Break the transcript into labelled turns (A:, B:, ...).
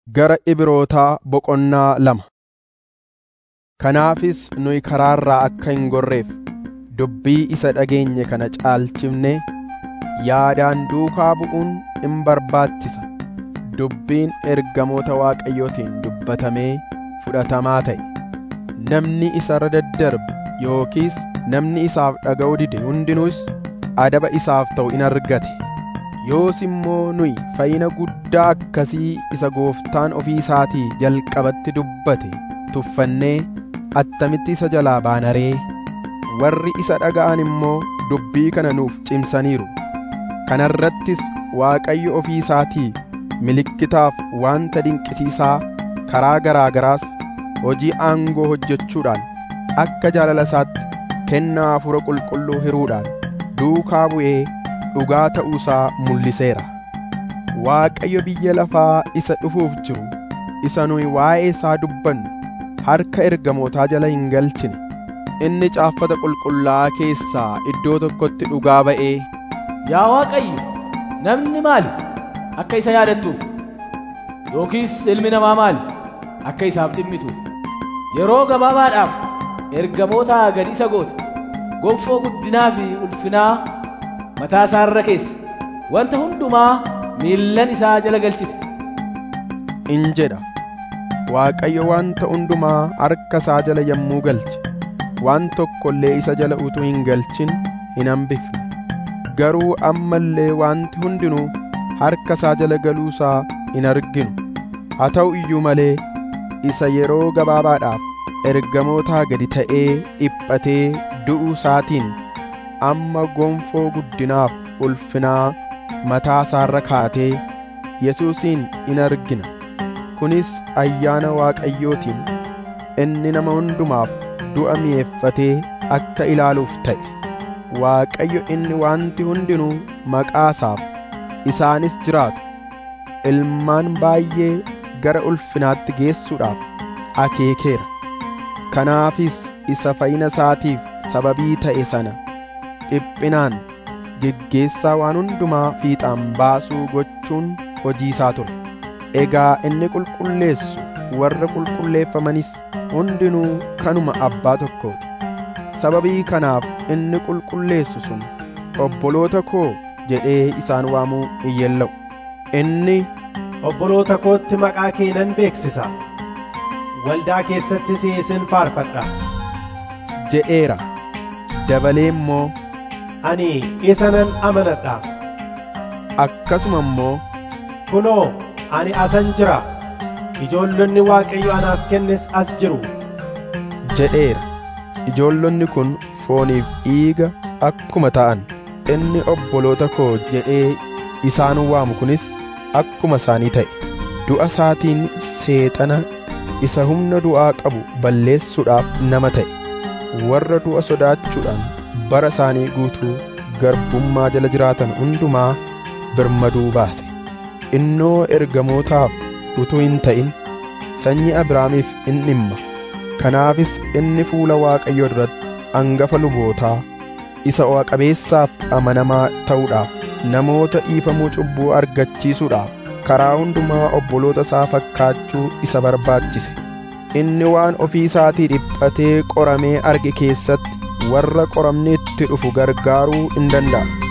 A: Gara Ibrootaa boqonnaa lama. Kanaafis nuyi karaarraa akka hin gorreef dubbii isa dhageenye kana caalchifnee yaadaan duukaa bu'uun in barbaachisa. Dubbiin ergamoota Waaqayyootiin dubbatamee fudhatamaa ta'e. Namni isa irra daddarbe yookiis namni isaaf dhaga'uu dide hundinuus adaba isaaf ta'u in argate. Yoos immoo nuyi fayyina guddaa akkasii isa gooftaan ofii isaatii jalqabatti dubbate tuffannee attamitti isa jalaa baana ree? Warri isa dhaga'an immoo dubbii kana nuuf cimsaniiru. Kana irrattis Waaqayyo ofii isaatii milikkitaaf wanta dinqisiisaa karaa garaa garaas hojii aangoo hojjechuudhaan akka jaalala isaatti kennaa hafuura qulqulluu hiruudhaan duukaa bu'ee dhugaa ta'uusaa mul'iseera. Waaqayyo biyya lafaa isa dhufuuf jiru isa nuyi waa'ee isaa dubbannu harka ergamootaa jala hin galchine. Inni caaffata qulqullaa'aa keessaa iddoo tokkotti dhugaa ba'ee
B: Yaa Waaqayyo, namni maali akka isa yaadattuuf? Yookiis ilmi namaa maali akka isaaf dhimmituuf? Yeroo gabaabaadhaaf ergamoota gad isa goote, gonfoo guddinaa fi ulfinaa mataa isaa irra keesse, wanta hundumaa miillan isaa jala galchite.
A: in jedha. Waaqayyo wanta hundumaa harka isaa jala yommuu galche, waan tokko illee isa jala utuu hin galchin hin hambifne. Garuu amma illee wanti hundinuu harka isaa jala galuusaa hin arginu. Haa ta'u iyyuu malee isa yeroo gabaabaadhaaf ergamootaa gadi ta'ee dhiphatee du'uu isaatiin amma gonfoo guddinaaf ulfinaa mataa isaarra kaatee Yesuusin in argina. Kunis ayyaana Waaqayyootiin inni nama hundumaaf du'a mi'eeffatee akka ilaaluuf ta'e. Waaqayyo inni wanti hundinuu maqaa isaaf isaanis jiraatu ilmaan baay'ee gara ulfinaatti geessuudhaaf akeekeera. Kanaafis isa fayyina isaatiif sababii ta'e sana dhiphinaan geggeessaa waan hundumaa fiixaan baasuu gochuun hojii isaa ture. Egaa inni qulqulleessu warra qulqulleeffamanis hundinuu kanuma abbaa tokkooti. Sababii kanaaf inni qulqulleessu sun obboloota koo jedhee isaan waamuu hin yella'u. Inni
C: Obboloota kootti maqaa kee nan beeksisa. Waldaa keessattis isin faarfadha.
A: jedheera. Dabalee immoo
C: Ani isa nan amanadha.
A: akkasuma immoo
C: Kunoo, ani asan jira. Ijoollonni Waaqayyo anaaf kennes as jiru.
A: jedheera. Ijoollonni kun fooniif dhiiga akkuma ta'an inni obboloota koo jedhee isaan waamu kunis akkuma isaanii ta'e. Du'a isaatiin seexana isa humna du'aa qabu balleessuudhaaf nama ta'e. Warra du'a sodaachuudhaan bara isaanii guutuu garbummaa jala jiraatan hundumaa birmaduu baase. Innoo ergamootaaf utuu hin ta'in sanyii Abrahaamiif in dhimma. Kanaafis inni fuula Waaqayyoo duratti hangafa lubootaa isa o'a qabeessaaf amanamaa ta'uudhaaf namoota dhiifamuu cubbuu argachiisuudhaaf karaa hundumaa obboloota isaa fakkaachuu isa barbaachise. Inni waan ofii isaatii dhiphatee qoramee arge keessatti warra qoramni itti dhufu gargaaruu in danda'a.